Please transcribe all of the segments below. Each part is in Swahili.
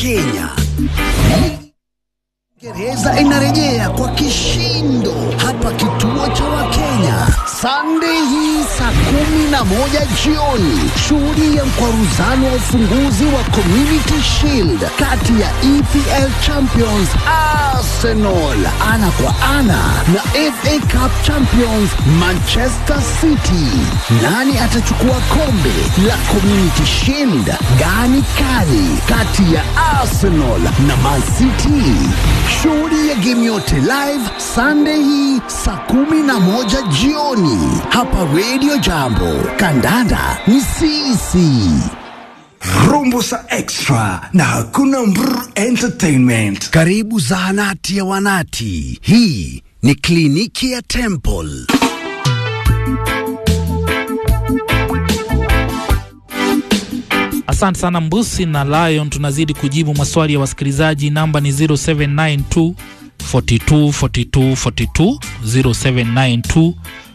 Kenya. Gereza inarejea kwa kishindo hapa kituo cha Wakenya Sunday hii saa kumi na moja jioni. Shuhudia mkwaruzano wa ufunguzi wa Community Shield kati ya EPL Champions Arsenal ana kwa ana na FA Cup Champions Manchester City. Nani atachukua kombe la Community Shield? Gani kali kati ya Arsenal na Man City? Shuhudia game yote live Sunday hii saa kumi na moja jioni hapa Radio Jambo. Kandanda ni sisi. Rumbusa Extra na hakuna mbr entertainment. Karibu zahanati ya wanati. Hii ni kliniki ya Temple. Asante sana Mbusi na Lion, tunazidi kujibu maswali ya wasikilizaji. Namba ni 0792 42 42 42 0792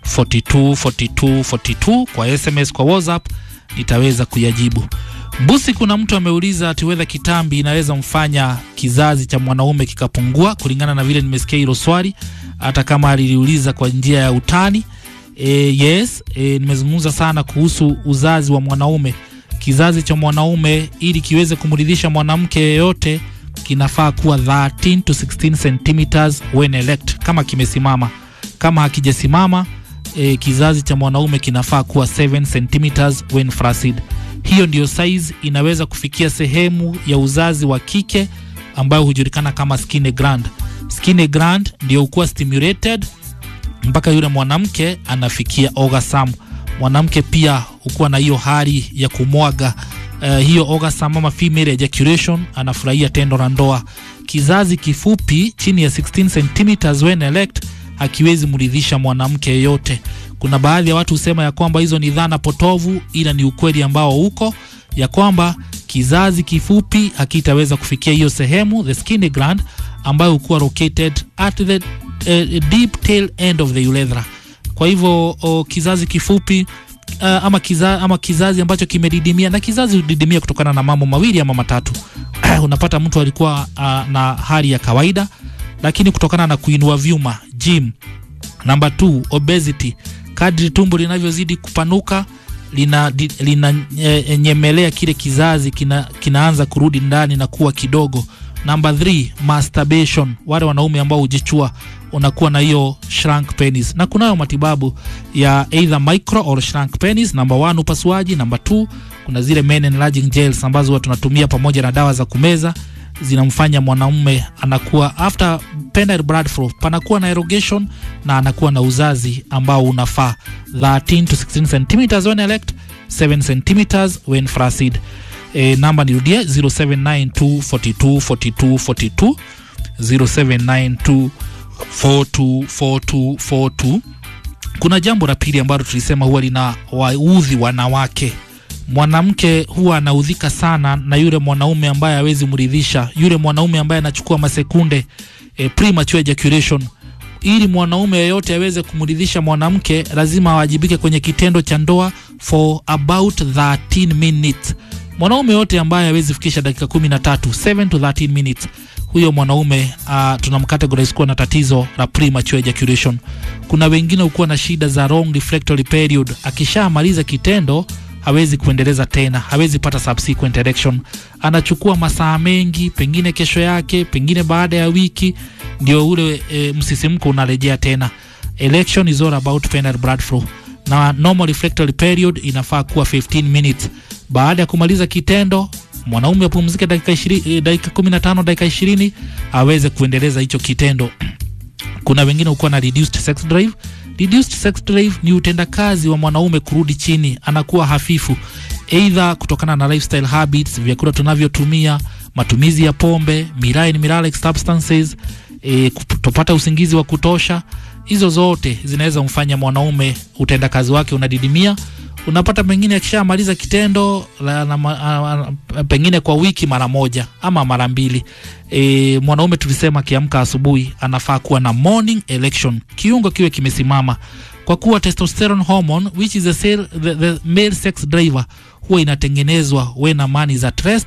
42 42 42 kwa SMS, kwa WhatsApp nitaweza kuyajibu. Mbusi, kuna mtu ameuliza ati wedha kitambi inaweza mfanya kizazi cha mwanaume kikapungua. Kulingana na vile nimesikia hilo swali, hata kama aliliuliza kwa njia ya utani. E, yes, e, nimezungumza sana kuhusu uzazi wa mwanaume kizazi cha mwanaume ili kiweze kumridhisha mwanamke yeyote kinafaa kuwa 13 to 16 centimeters when erect, kama kimesimama. Kama hakijasimama e, kizazi cha mwanaume kinafaa kuwa 7 centimeters when flaccid. Hiyo ndiyo size inaweza kufikia sehemu ya uzazi wa kike ambayo hujulikana kama skin gland. Skin gland ndio hukuwa stimulated mpaka yule mwanamke anafikia orgasm mwanamke pia hukuwa na hiyo hali ya kumwaga uh, hiyo orgasm ama female ejaculation, anafurahia tendo la ndoa. Kizazi kifupi chini ya 16 cm when erect hakiwezi mridhisha mwanamke yeyote. Kuna baadhi ya watu husema ya kwamba hizo ni dhana potovu, ila ni ukweli ambao uko ya kwamba kizazi kifupi hakitaweza kufikia hiyo sehemu the skin gland ambayo hukuwa located at the uh, deep tail end of the urethra kwa hivyo o, kizazi kifupi uh, ama, kiza, ama kizazi ambacho kimedidimia, na kizazi hudidimia kutokana na mambo mawili ama matatu. Unapata mtu alikuwa uh, na hali ya kawaida, lakini kutokana na kuinua vyuma gym. Namba 2 obesity, kadri tumbo linavyozidi kupanuka lina, lina e, nyemelea kile kizazi kina, kinaanza kurudi ndani na kuwa kidogo. Namba 3 masturbation, wale wanaume ambao hujichua unakuwa na hiyo shrunk penis, na kunayo matibabu ya either micro or shrunk penis. Namba 1 upasuaji. Namba 2 kuna zile men enlarging gels ambazo huwa tunatumia pamoja na dawa za kumeza, zinamfanya mwanamume anakuwa after penile blood flow, panakuwa na erogation na anakuwa na uzazi ambao unafaa 13 to 16 cm when erect, 7 cm when flaccid. E, namba nirudie 0792424242 0792424242. Kuna jambo la pili ambalo tulisema huwa lina waudhi wanawake. Mwanamke huwa anaudhika sana na yule mwanaume ambaye hawezi mridhisha, yule mwanaume ambaye anachukua masekunde e, premature ejaculation. Ili mwanaume yeyote aweze kumridhisha mwanamke, lazima awajibike kwenye kitendo cha ndoa for about 13 minutes. Mwanaume yote ambaye hawezi fikisha dakika 13 7 to 13 minutes huyo mwanaume uh, tunamcategorize kuwa na tatizo la premature ejaculation. Kuna wengine hukuwa na shida za long refractory period, akishamaliza kitendo hawezi kuendeleza tena, hawezi pata subsequent erection, anachukua masaa mengi, pengine kesho yake, pengine baada ya wiki, ndio ule e, msisimko unarejea tena. Erection is all about penile blood flow, na normal refractory period inafaa kuwa 15 minutes. Baada ya kumaliza kitendo mwanaume apumzike dakika 20, dakika 15 dakika 20 aweze kuendeleza hicho kitendo. Kuna wengine hukuwa na reduced sex drive. Reduced sex drive ni utendakazi wa mwanaume kurudi chini, anakuwa hafifu, either kutokana na lifestyle habits, vyakula tunavyotumia, matumizi ya pombe, mirai miralex substances, e, kutopata usingizi wa kutosha. Hizo zote zinaweza mfanya mwanaume utendakazi wake unadidimia unapata pengine akishamaliza kitendo la, na, a, a, pengine kwa wiki mara moja ama mara mbili. E, mwanaume tulisema akiamka asubuhi anafaa kuwa na morning erection, kiungo kiwe kimesimama, kwa kuwa testosterone hormone which is the, cell, the, the male sex driver huwa inatengenezwa when a man is at rest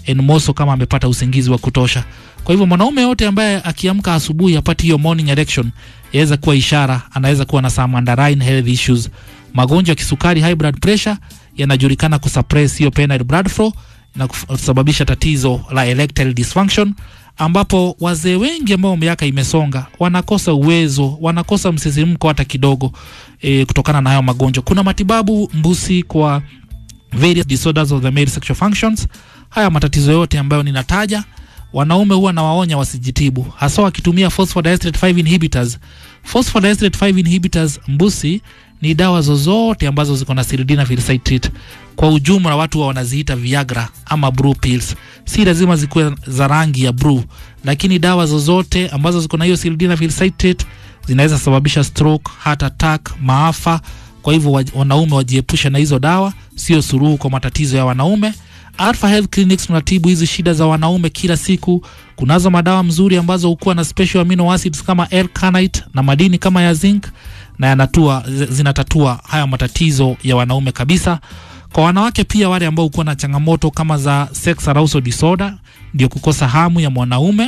and more so kama amepata usingizi wa kutosha. Kwa hivyo mwanaume yote ambaye akiamka asubuhi apati hiyo morning erection yaweza kuwa ishara anaweza kuwa na some underlying health issues. Magonjwa ya kisukari, high blood pressure yanajulikana kusuppress hiyo penile blood flow na kusababisha tatizo la erectile dysfunction ambapo wazee wengi ambao miaka imesonga wanakosa uwezo, wanakosa msisimko hata kidogo e, kutokana na hayo magonjwa. Kuna matibabu mbusi kwa various disorders of the male sexual functions. Haya matatizo yote ambayo ninataja, wanaume huwa nawaonya wasijitibu, hasa wakitumia phosphodiesterate 5 inhibitors. Phosphodiesterate 5 inhibitors mbusi ni dawa zozote ambazo ziko na sildenafil citrate. Kwa ujumla watu wa wanaziita Viagra ama blue pills. Si lazima zikuwe za rangi ya blue, lakini dawa zozote ambazo ziko na hiyo sildenafil citrate zinaweza sababisha stroke, heart attack, maafa. Kwa hivyo wa- wanaume wajiepushe na hizo dawa, sio suruhu kwa matatizo ya wanaume. Alpha Health Clinics tunatibu hizi shida za wanaume kila siku. Kunazo madawa mzuri ambazo hukuwa na special amino acids kama L-carnite na madini kama ya zinc na yanatua, zi- zinatatua haya matatizo ya wanaume kabisa. Kwa wanawake pia, wale ambao hukuwa na changamoto kama za sex arousal disorder, ndio kukosa hamu ya mwanaume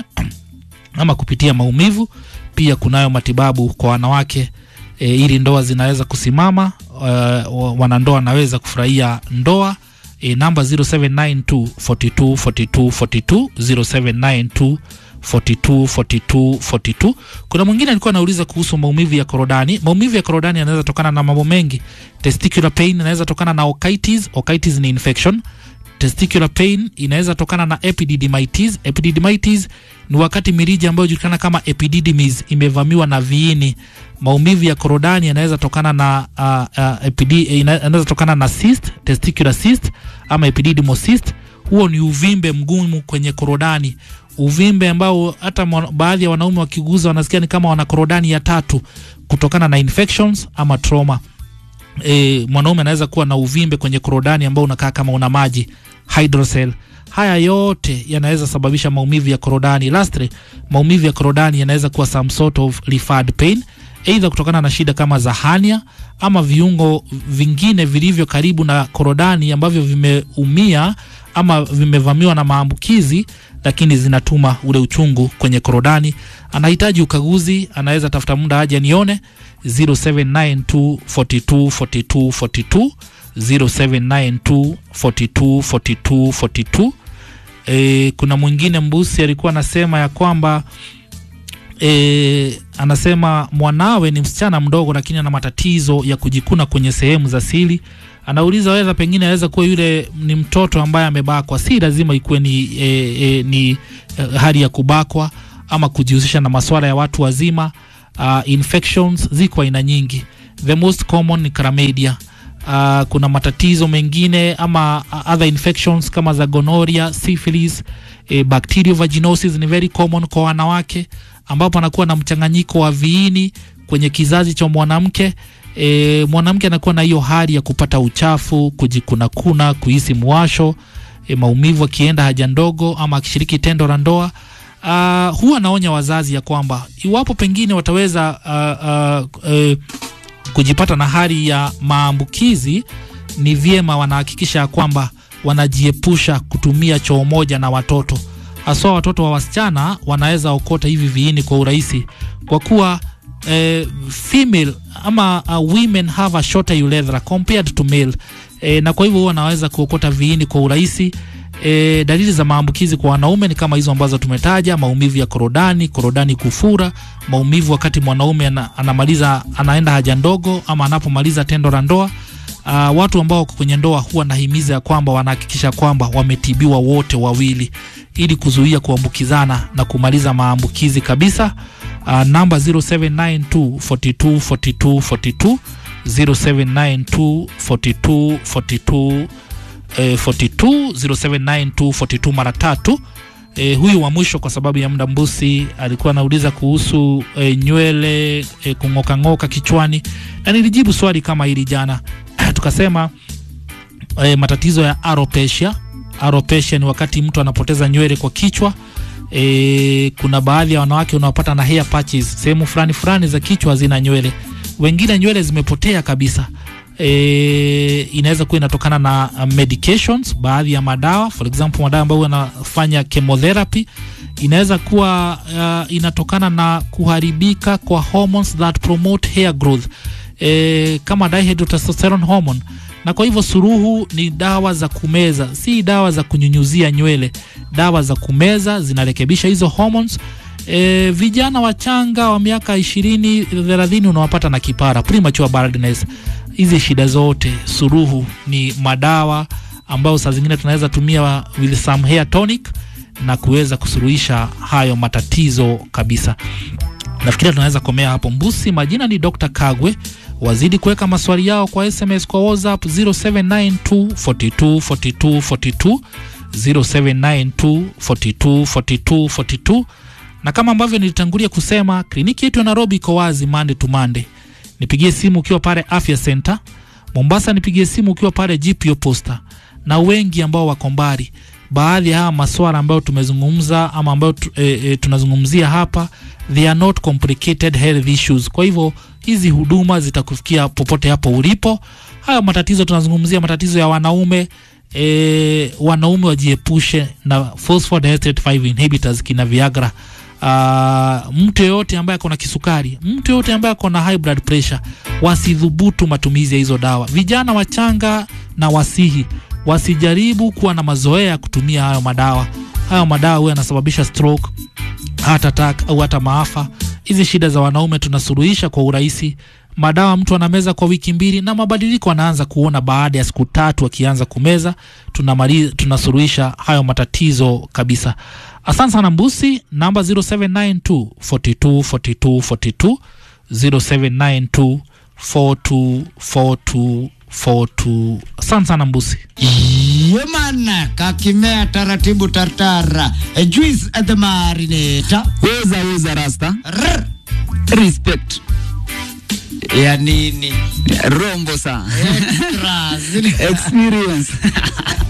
ama kupitia maumivu, pia kunayo matibabu kwa wanawake e, ili ndoa zinaweza kusimama, uh, wanandoa wanaweza kufurahia ndoa. E, namba 0792 42 42 42 0792 42 42 42. Kuna mwingine alikuwa anauliza kuhusu maumivu ya korodani. Maumivu ya korodani yanaweza tokana na mambo mengi. Testicular pain inaweza tokana na otitis. Otitis ni infection. Testicular pain inaweza tokana na epididymitis. Epididymitis ni wakati mirija ambayo hujulikana kama epididymis imevamiwa na viini. Maumivu ya korodani yanaweza tokana na uh, uh, epidi, ina- yanaweza tokana na cyst, testicular cyst ama epididymal cyst. Huo ni uvimbe mgumu kwenye korodani, uvimbe ambao hata mwa- baadhi ya wanaume wakiguza wanasikia ni kama wana korodani ya tatu kutokana na infections ama trauma e, mwanaume anaweza kuwa na uvimbe kwenye korodani ambao unakaa kama una maji hydrocele. Haya yote yanaweza sababisha maumivu ya korodani. Lastly, maumivu ya korodani yanaweza kuwa some sort of referred pain, aidha kutokana na shida kama za hernia ama viungo vingine vilivyo karibu na korodani ambavyo vimeumia ama vimevamiwa na maambukizi lakini zinatuma ule uchungu kwenye korodani. Anahitaji ukaguzi, anaweza tafuta muda aje nione 0792 42 42 42 0792 42 42 42. E, kuna mwingine mbusi alikuwa anasema ya kwamba e, anasema mwanawe ni msichana mdogo lakini ana matatizo ya kujikuna kwenye sehemu za siri. Anauliza weza pengine aweza kuwa yule ni mtoto ambaye amebakwa. Si lazima ikuwe ni, e, e, ni e, hali ya kubakwa ama kujihusisha na masuala ya watu wazima. Uh, infections ziko aina nyingi, the most common ni chlamydia. Uh, kuna matatizo mengine ama uh, other infections kama za gonorrhea, syphilis, eh, bacterial vaginosis ni very common kwa wanawake ambapo anakuwa na mchanganyiko wa viini kwenye kizazi cha mwanamke. E, mwanamke anakuwa na hiyo hali ya kupata uchafu, kujikunakuna, kuhisi mwasho, e, maumivu akienda haja ndogo ama akishiriki tendo la ndoa. Uh, huwa naonya wazazi ya kwamba iwapo pengine wataweza uh, uh, uh, kujipata na hali ya maambukizi, ni vyema wanahakikisha ya kwamba wanajiepusha kutumia choo moja na watoto, haswa watoto wa wasichana wanaweza okota hivi viini kwa urahisi kwa kuwa eh, female ama uh, women have a shorter urethra compared to male eh, na kwa hivyo huwa wanaweza kuokota viini kwa urahisi. E, dalili za maambukizi kwa wanaume ni kama hizo ambazo tumetaja: maumivu ya korodani, korodani kufura, maumivu wakati mwanaume ana, anamaliza anaenda haja ndogo ama anapomaliza tendo la ndoa. Uh, watu ambao wako kwenye ndoa huwa nahimiza ya kwamba wanahakikisha kwamba wametibiwa wote wawili ili kuzuia kuambukizana na kumaliza maambukizi kabisa. Uh, namba 0792 42 42 42 0792 42 42 eh, 42 0792 42 mara tatu. Eh, huyu wa mwisho kwa sababu ya muda mbusi alikuwa anauliza kuhusu eh, nywele eh, kung'oka ng'oka kichwani, na nilijibu swali kama hili jana tukasema eh, matatizo ya alopecia. Alopecia ni wakati mtu anapoteza nywele kwa kichwa. E, kuna baadhi ya wanawake unaopata na hair patches sehemu fulani fulani za kichwa hazina nywele, wengine nywele zimepotea kabisa. e, inaweza kuwa inatokana na uh, medications, baadhi ya madawa, for example madawa ambayo yanafanya chemotherapy. Inaweza kuwa uh, inatokana na kuharibika kwa hormones that promote hair growth e, kama dihydrotestosterone hormone na kwa hivyo suruhu ni dawa za kumeza, si dawa za kunyunyuzia nywele. Dawa za kumeza zinarekebisha hizo hormones. E, vijana wachanga wa miaka ishirini thelathini unawapata na kipara premature baldness. Hizi shida zote suruhu ni madawa ambayo saa zingine tunaweza tumia with some hair tonic na kuweza kusuluhisha hayo matatizo kabisa. Nafikiria tunaweza komea hapo. Mbusi, majina ni Dr. Kagwe. Wazidi kuweka maswali yao kwa SMS kwa WhatsApp 0792 42 42 42 0792 42 42 42 na kama ambavyo nilitangulia kusema kliniki yetu ya Nairobi iko wazi Monday to Monday. Nipigie simu ukiwa pale Afya Center. Mombasa nipigie simu ukiwa pale GPO Posta, na wengi ambao wako mbali. Baadhi ya haya maswala ambayo tumezungumza ama ambayo tu, e, e, tunazungumzia hapa they are not complicated health issues. Kwa hivyo hizi huduma zitakufikia popote hapo ulipo. Haya matatizo tunazungumzia matatizo ya wanaume e, wanaume wajiepushe na phosphodiesterate 5 inhibitors kina Viagra. Uh, mtu yeyote ambaye ako na kisukari, mtu yeyote ambaye ako na high blood pressure wasidhubutu matumizi ya hizo dawa. Vijana wachanga na wasihi wasijaribu kuwa na mazoea ya kutumia hayo madawa. Hayo madawa huwa yanasababisha stroke, heart attack au hata maafa. Hizi shida za wanaume tunasuluhisha kwa urahisi. Madawa mtu anameza kwa wiki mbili na mabadiliko anaanza kuona baada ya siku tatu akianza kumeza. Tunamaliza, tunasuluhisha hayo matatizo kabisa. Asante sana Mbusi, namba 0792 42 42 42 0792 42 42 42. Asante sana Mbusi. Yemana kakimea taratibu tartara A juice at the marinator weza weza rasta Rrr. respect ya nini rombo sa Extras. experience